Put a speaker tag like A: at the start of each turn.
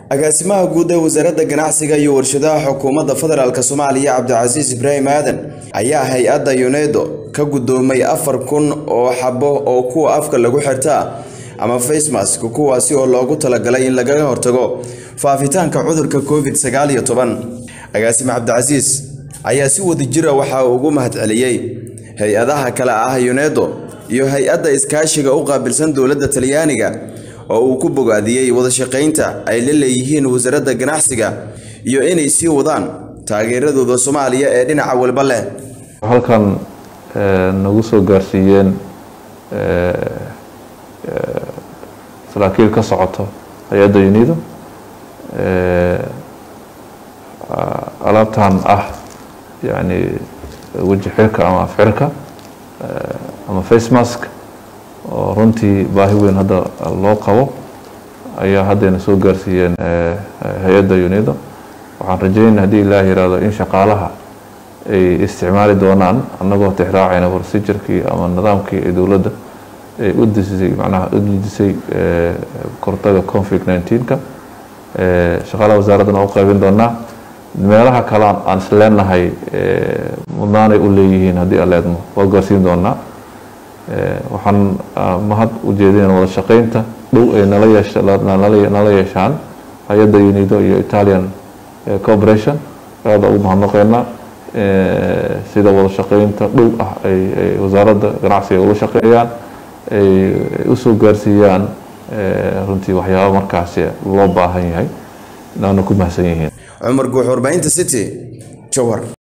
A: agaasimaha guud ee wasaaradda ganacsiga iyo warshadaha xukuumadda federaalk soomaaliya cabdicasiis ibraahim aadan ayaa hay-adda yunedo ka guddoomay afar kun oo xabo oo kuwa afka lagu xirtaa ama facemask kuwaasi oo loogu talagalay in lagaga hortago faafitaanka cudurka covid sagaal iyo toban agaasime cabdicasiis ayaa si wadajira waxaa ugu mahadceliyey hay-adaha kale ah yunedo iyo hay-adda iskaashiga u qaabilsan dowladda talyaaniga oo uu ku bogaadiyey wadashaqaynta ay la leeyihiin wasaaradda ganacsiga iyo inay sii wadaan taageeradooda soomaaliya ee dhinaca walba leh
B: halkan nagu soo gaarsiiyeen saraakiil ka socoto hay-adda unido alaabtan ah yani weji xirka ama afxirka ama face mask oo runtii baahi weyn hadda loo qabo ayaa haddayna soo gaarsiiyeen hay-adda unido waxaan rajeynaya haddii ilaah yihahdo in shaqaalaha ay isticmaali doonaan annagoo tixraacayna procedurkii ama nidaamkii ee dowladda ay u disisay macnaha u dejisay kortaga conflict nineteenka shaqaalaha wasaaraddana u qaybin doonaa meelaha kale aan isleenahay mudnaanay u leeyihiin haddii aleedmo waa gaarsiin doonaa waxaan mahad u jeedinayna wada shaqeynta dhow ay nala yeesha nala yeeshaan hay-adda unido iyo italian corporation aada ugu mahadnaqeynaa sida wada shaqeynta dhow ah ay wasaaradda ganacsiga ula shaqeeyaan ay usoo gaarsiiyaan runtii waxyaaba markaasi loo baahan yahay inaanu ku mahadsan yihiin
A: cumar guux warbaahinta city jowhar